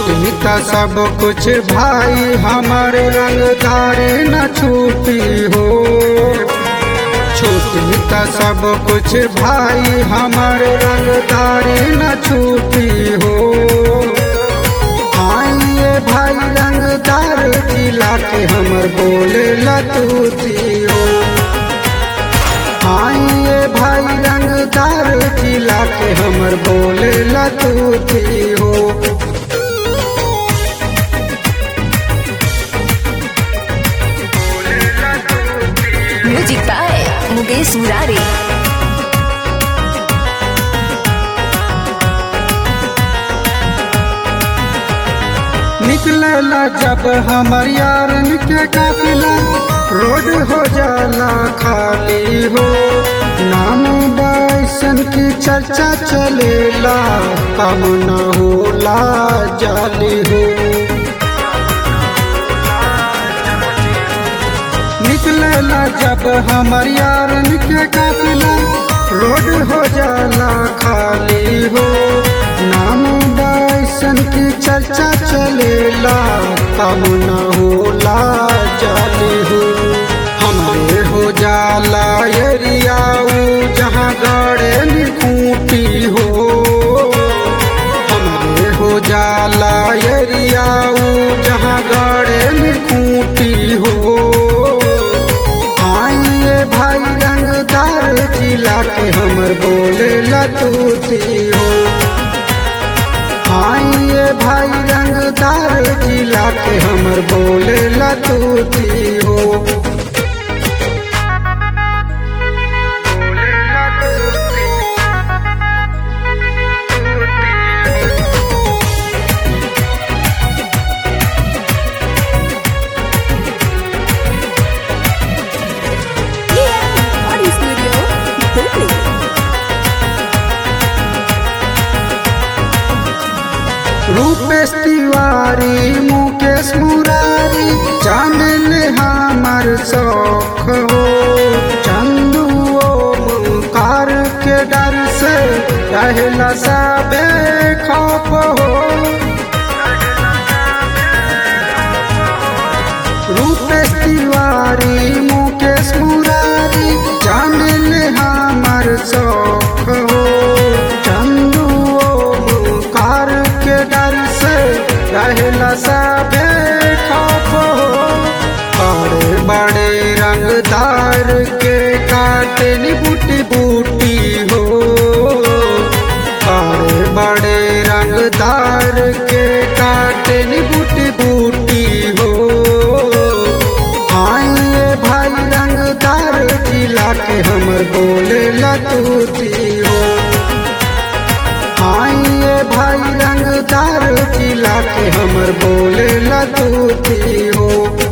छूटी त सब कुछ भाई हमारे रंगदारी न छूटी हो छूटी त सब कुछ भाई हमारे रंगदारी न छूटी हो आइए भाई रंगदार जिला के हमर बोले लतूती हो आइए भाई रंगदार जिला के हमर बोले लतूती हो म्यूजिक बाय मुकेश मुरारी निकलेला जब हमर यारन के काफिला रोड हो जाला खाली हो नाम बैसन की चर्चा चलेला कम न होला जाली हो निकलेला जब हमर यारन के काफिला रोड हो जाला खाली हो नाम बैसन की चर्चा चलेला कम न होला जाली हो हमरे हो जाला एरियाऊ जहाँ गड़े निकूटी हो हमरे हो जाला एरियाऊ जहाँ गड़े निकूटी हो आइए भाई रंगदार जिला के हमर बोले लतूती हो आइए भाई रंगदार जिला के हमर बोले लतूती हो ऑडियो स्टूडियो दिल्ली रूपेश तिवारी मुकेश मुरारी जान ले हमर शौक हो चंदू ओमकार के डर से रहला सबे खौफ हो रूपेश तिवारी मुकेश मुरारी जान ले हमर शौक हो चंदू ओमकार के डर से रहला सबे खौफ हो बड़े बड़े रंगदार के काटे नी बूटी बूटी हो बड़े बड़े रंगदार के काटे नी बूटी बूटी हो आइए भाई रंगदार जिला के हमर बोले लतूती हो आइए भाई रंगदार जिला के हमर बोले लतूती हो